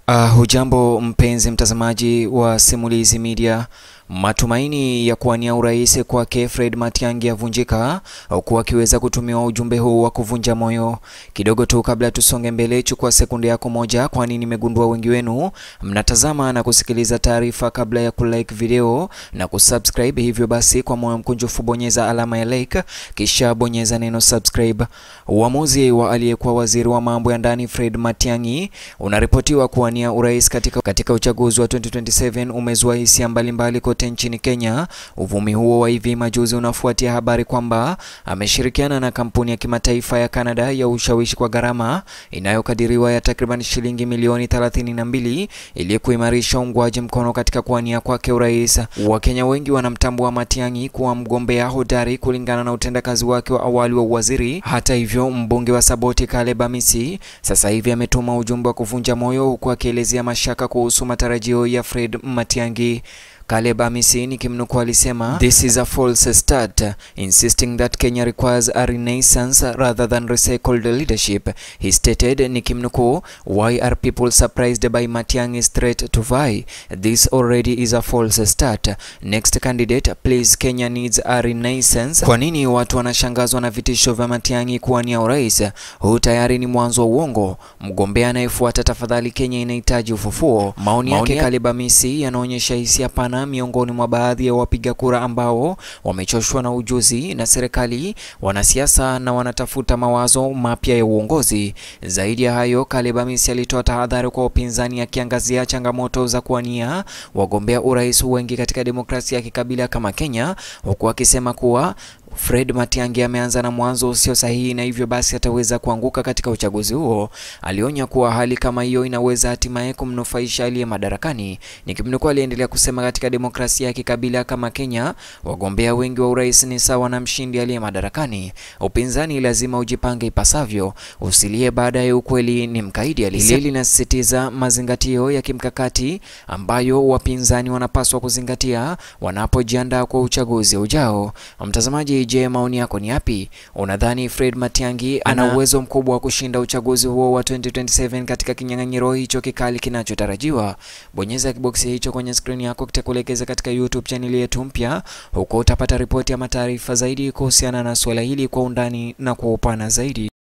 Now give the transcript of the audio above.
Uh, hujambo mpenzi mtazamaji wa Simulizi Media. Matumaini ya kuwania urais kwake Fred Matiang'i yavunjika huku akiweza kutumiwa ujumbe huu wa kuvunja moyo. Kidogo tu kabla tusonge mbele, chukua sekunde yako moja, kwani nimegundua wengi wenu mnatazama na kusikiliza taarifa kabla ya kulike video na kusubscribe. Hivyo basi, kwa moyo mkunjufu bonyeza alama ya like, kisha bonyeza neno subscribe. Uamuzi wa aliyekuwa waziri wa mambo ya ndani Fred Matiang'i unaripotiwa kuwania urais katika, katika uchaguzi wa 2027 umezua hisia mbalimbali kote nchini Kenya. Uvumi huo wa hivi majuzi unafuatia habari kwamba ameshirikiana na kampuni ya kimataifa ya Canada ya ushawishi kwa gharama inayokadiriwa ya takriban shilingi milioni 32 ili kuimarisha uungwaji mkono katika kuwania kwake urais. Wakenya wengi wanamtambua Matiang'i kuwa mgombea hodari kulingana na utendakazi wake wa awali wa uwaziri. Hata hivyo, mbunge wa Saboti Caleb Amisi sasa hivi ametuma ujumbe wa kuvunja moyo huku akielezea mashaka kuhusu matarajio ya Fred Matiang'i. Caleb Amisi nikimnukuu alisema this is a false start insisting that Kenya requires a renaissance rather than recycled leadership he stated nikimnukuu why are people surprised by Matiang'i's threat to vie this already is a false start next candidate please Kenya needs a renaissance kwa nini watu wanashangazwa na vitisho vya Matiang'i kuwania urais huu tayari ni mwanzo wa uongo mgombea anayefuata tafadhali Kenya inahitaji ufufuo maoni yake Caleb Amisi yanaonyesha hisia pana miongoni mwa baadhi ya wapiga kura ambao wamechoshwa na ujuzi na serikali, wanasiasa na wanatafuta mawazo mapya ya uongozi. Zaidi ya hayo, Caleb Amisi alitoa tahadhari kwa upinzani akiangazia changamoto za kuwania wagombea urais wengi katika demokrasia ya kikabila kama Kenya, huku akisema kuwa Fred Matiang'i ameanza na mwanzo usio sahihi na hivyo basi ataweza kuanguka katika uchaguzi huo. Alionya kuwa hali kama hiyo inaweza hatimaye kumnufaisha aliye madarakani. Nikimnukuu, aliendelea kusema katika demokrasia ya kikabila kama Kenya, wagombea wengi wa urais ni sawa na mshindi aliye madarakani. Upinzani lazima ujipange ipasavyo, usilie baadaye ukweli ni mkaidi. Hili linasisitiza mazingatio ya kimkakati ambayo wapinzani wanapaswa kuzingatia wanapojiandaa kwa uchaguzi ujao. Mtazamaji, Je, maoni yako ni yapi? Unadhani Fred Matiang'i ana uwezo mkubwa wa kushinda uchaguzi huo wa 2027 katika kinyang'anyiro hicho kikali kinachotarajiwa? Bonyeza kiboksi hicho kwenye skrini yako kitakuelekeza katika YouTube chaneli yetu mpya. Huko utapata ripoti ya mataarifa zaidi kuhusiana na suala hili kwa undani na kwa upana zaidi.